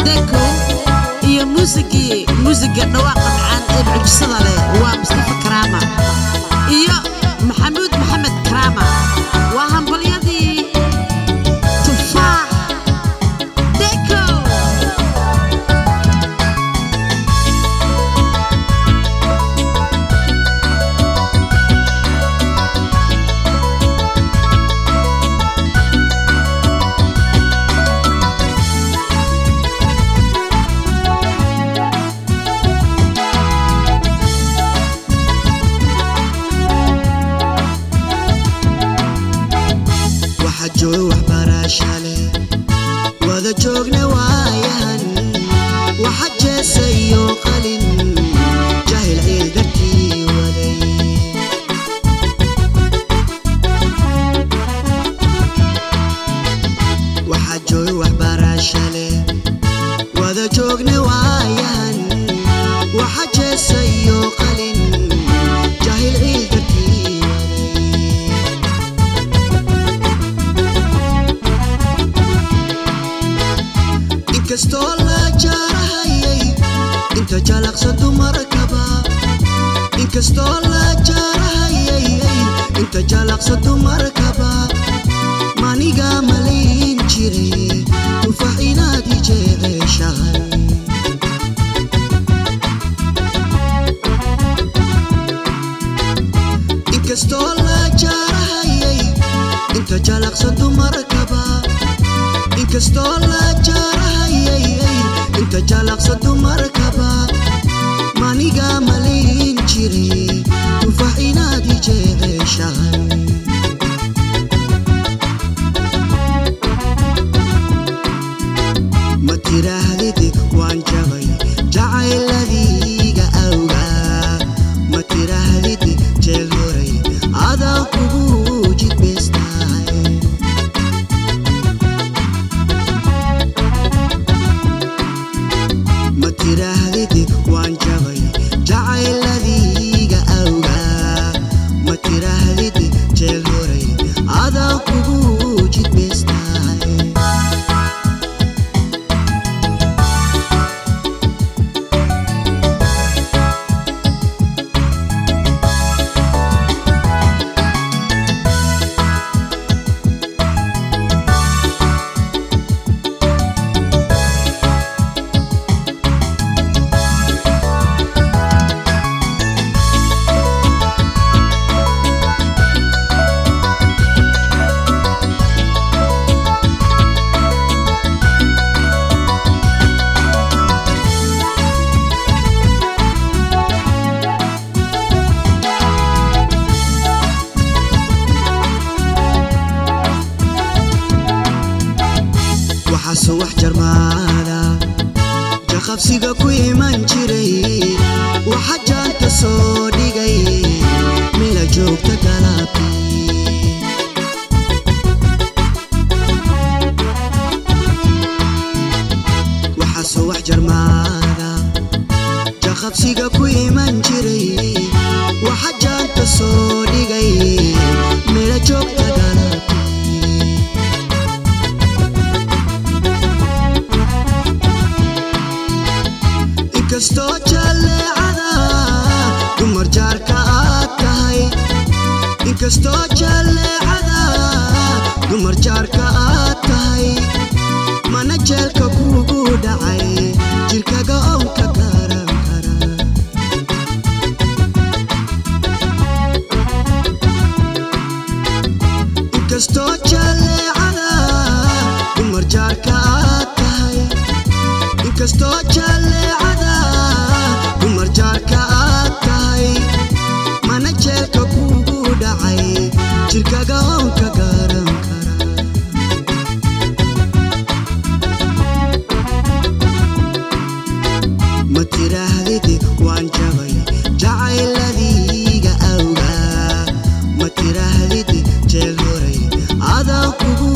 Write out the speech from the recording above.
deko iyo muusigii muusiga dhawaaqa macaan ee mucjisada leh waa mustafa karaama iyo maxamuud maxamed karaama waa hambalyadii tufaax deko waxa jooga waxbarasha leh wada joogna waayahan waxa jeesa iyo qalin jahil ciil dartii waday waxa jooga waxbarasha leh wada joogna waayahan waxa jeesa iyo qalin jahil ciil dartii waday inkastoo la jaarahayay inta jalaqsa dumarkaba inkastoo la jaarahayay inta jalaqsa dumarkaba maniga malayn jiray tufax inaad i jeceshahay inkastoo la jaarahayay inta jalaqsa dumarkaba inkastoo la jaarahayay inta jalaqsa dumarkaba maniga malayn jiray tufax inaad i jeceshahay ma tiraahdid waan jabay jacayladiiga awgaa ma tiraahdid jeel horay adaan kugu jidbaystahay ma tiraahdid waan jabay jacayladiiga awgaa ma tiraahdid jeel horay adaan kugu jidbaystahay waxaase wax jarmaada jaqabsiga ku iman jiray waxa jaanta soo dhigay mila joogta galabtii waxaase wax jarmaada jaqabsiga ku iman jiray waxa jaanta soo dhigay mila joogta galabtii inkastoo jalleecada dumar jaarka aad tahay inkastoo jalleecada dumar jaarka aad tahay mana jeelka kugu dhacay jirkaga ownka garan kara inkastoo jalleecada dumar jaarka aad tahay inkastoo jalleecada dumar jaarka aad tahay mana jeelka kugu dhacay jirkaga ownka garan kara ma tiraahdid waan jabay jacayladiiga awgaa ma tiraahdid jeel horay adaan kugu